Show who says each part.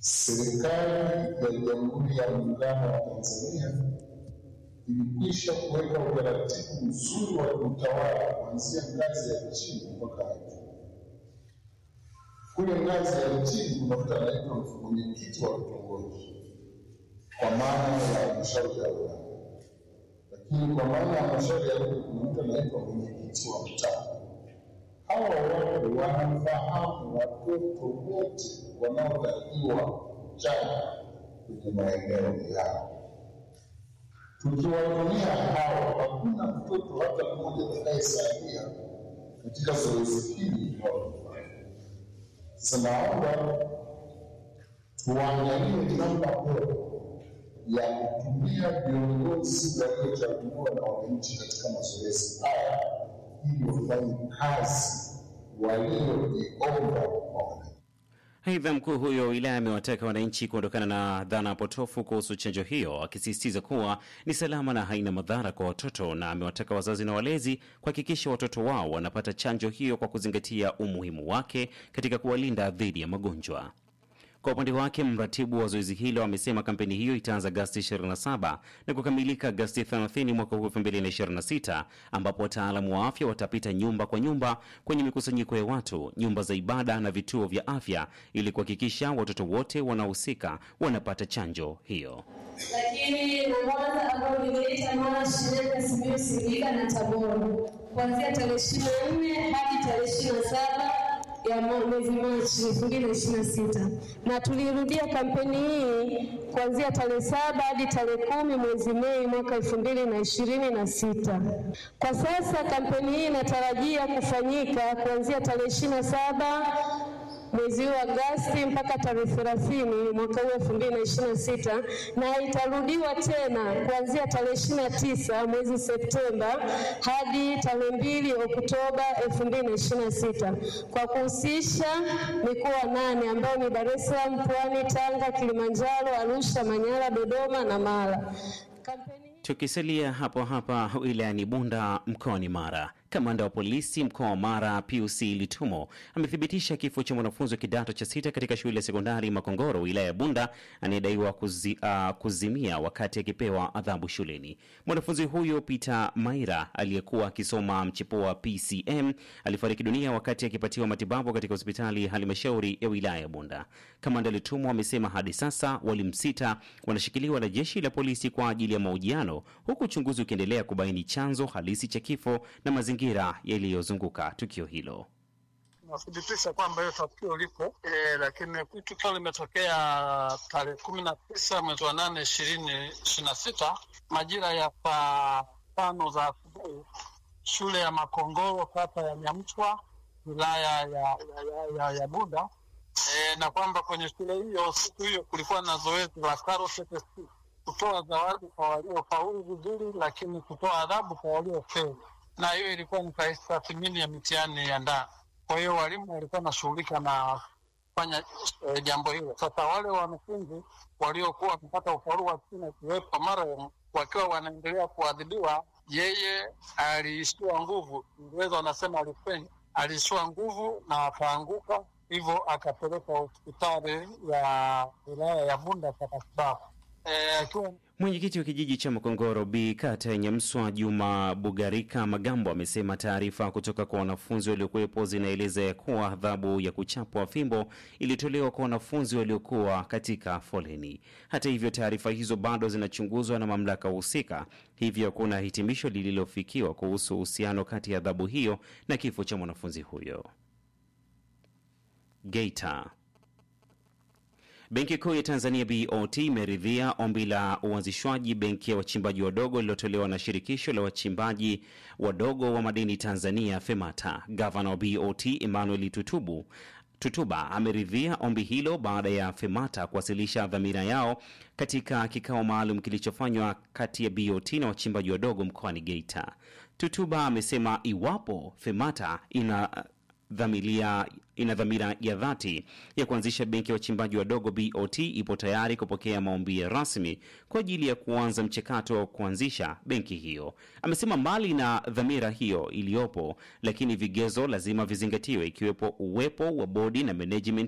Speaker 1: Serikali ya Jamhuri ya Muungano wa Tanzania ilikwisha kuweka utaratibu mzuri wa utawala kuanzia ngazi ya chini mpaka juu. Kule ngazi ya chini unakuta anaitwa mwenyekiti wa kitongoji kwa maana ya halmashauri ya wilaya, lakini kwa maana ya halmashauri ya wilaya kuna mtu anaitwa mwenyekiti wa mtaa. Hawa watu wanafahamu watoto wote wanaotakiwa kuchanga kwenye maeneo yao. Tukiwatumia hao, hakuna mtoto hata mmoja atakayesalia katika zoezi hili linalofanya. Sasa naomba tuangalie namna bora ya kutumia viongozi waliochaguliwa na wananchi katika mazoezi haya ili wafanye kazi walioiomba kwa wananchi.
Speaker 2: Aidha, mkuu huyo wa wilaya amewataka wananchi kuondokana na dhana potofu kuhusu chanjo hiyo, akisisitiza kuwa ni salama na haina madhara kwa watoto, na amewataka wazazi na walezi kuhakikisha watoto wao wanapata chanjo hiyo kwa kuzingatia umuhimu wake katika kuwalinda dhidi ya magonjwa. Kwa upande wake mratibu wa zoezi hilo amesema kampeni hiyo itaanza Agasti 27 na kukamilika Agasti 30 mwaka huu 2026, ambapo wataalamu wa afya watapita nyumba kwa nyumba kwenye mikusanyiko ya watu, nyumba za ibada na vituo vya afya ili kuhakikisha watoto wote wanaohusika wanapata chanjo hiyo.
Speaker 3: lakini na Mwanza ambao niliita Mara, Shinyanga, Simiyu, Singida na Tabora kuanzia tarehe ishirini na nne hadi tarehe ishirini na saba ya mwezi Machi elfu mbili na ishirini na sita na tulirudia kampeni hii kuanzia tarehe saba hadi tarehe kumi mwezi Mei mwaka elfu mbili na ishirini na sita. Kwa sasa kampeni hii inatarajia kufanyika kuanzia tarehe ishirini na saba mwezi huu Agosti mpaka tarehe thelathini mwaka huu elfu mbili na ishirini na sita na itarudiwa tena kuanzia tarehe ishirini na tisa mwezi Septemba hadi tarehe mbili Oktoba elfu mbili na ishirini na sita kwa kuhusisha mikoa nane ambayo ni Dar es Salaam, Pwani, Tanga, Kilimanjaro, Arusha, Manyara, Dodoma na Mara. Kampeni
Speaker 2: Tukisalia hapo hapa wilayani Bunda mkoani Mara, kamanda wa polisi mkoa wa Mara PUC Litumo amethibitisha kifo cha mwanafunzi wa kidato cha sita katika shule ya sekondari Makongoro wilaya ya Bunda anayedaiwa kuzi, uh, kuzimia wakati akipewa adhabu shuleni. Mwanafunzi huyo Peter Maira aliyekuwa akisoma mchepuo wa PCM alifariki dunia wakati akipatiwa matibabu katika hospitali ya halmashauri ya wilaya ya Bunda. Kamanda Litumo amesema hadi sasa walimu sita wanashikiliwa na jeshi la polisi kwa ajili ya mahojiano huku uchunguzi ukiendelea kubaini chanzo halisi cha kifo na mazingira yaliyozunguka tukio hilo.
Speaker 4: Nathibitisha kwamba hiyo tukio lipo e, lakini tukio limetokea tarehe kumi na tisa mwezi wa nane ishirini ishirini na sita majira ya saa tano za asubuhi shule ya Makongoro kata ya Nyamchwa wilaya ya, ya, ya, ya, ya Bunda e, na kwamba kwenye shule hiyo siku hiyo kulikuwa na zoezi la KRCTC kutoa zawadi kwa waliofaulu vizuri, lakini kutoa adhabu kwa waliofeli, na hiyo ilikuwa ni tathmini ya mitihani ya ndani. Kwa hiyo walimu walikuwa wanashughulika na kufanya eh, jambo hilo. Sasa wale wanafunzi waliokuwa wamepata ufaulu wa chini akiwepo marehemu wakiwa wanaendelea kuadhibiwa, yeye aliishiwa nguvu, Ingereza wanasema alifenya, aliishiwa nguvu na akaanguka, hivyo akapelekwa hospitali ya wilaya ya Bunda kwa matibabu eh, akiwa
Speaker 2: Mwenyekiti wa kijiji cha Makongoro B kata ya Nyamswa, Juma Bugarika Magambo, amesema taarifa kutoka kwa wanafunzi waliokuwepo zinaeleza ya kuwa adhabu ya kuchapwa fimbo ilitolewa kwa wanafunzi waliokuwa katika foleni. Hata hivyo, taarifa hizo bado zinachunguzwa na mamlaka husika, hivyo hakuna hitimisho lililofikiwa kuhusu uhusiano kati ya adhabu hiyo na kifo cha mwanafunzi huyo. Geita. Benki Kuu ya Tanzania BOT imeridhia ombi la uanzishwaji benki ya wachimbaji wadogo lililotolewa na shirikisho la wachimbaji wadogo wa madini Tanzania FEMATA. Gavana wa BOT Emmanuel Tutubu Tutuba ameridhia ombi hilo baada ya FEMATA kuwasilisha dhamira yao katika kikao maalum kilichofanywa kati ya BOT na wachimbaji wadogo mkoani Geita. Tutuba amesema iwapo FEMATA ina dhamilia ina dhamira ya dhati ya kuanzisha benki ya wachimbaji wadogo BOT ipo tayari kupokea maombi rasmi kwa ajili ya kuanza mchakato wa kuanzisha benki hiyo. Amesema mbali na dhamira hiyo iliyopo, lakini vigezo lazima vizingatiwe, ikiwepo uwepo wa bodi na management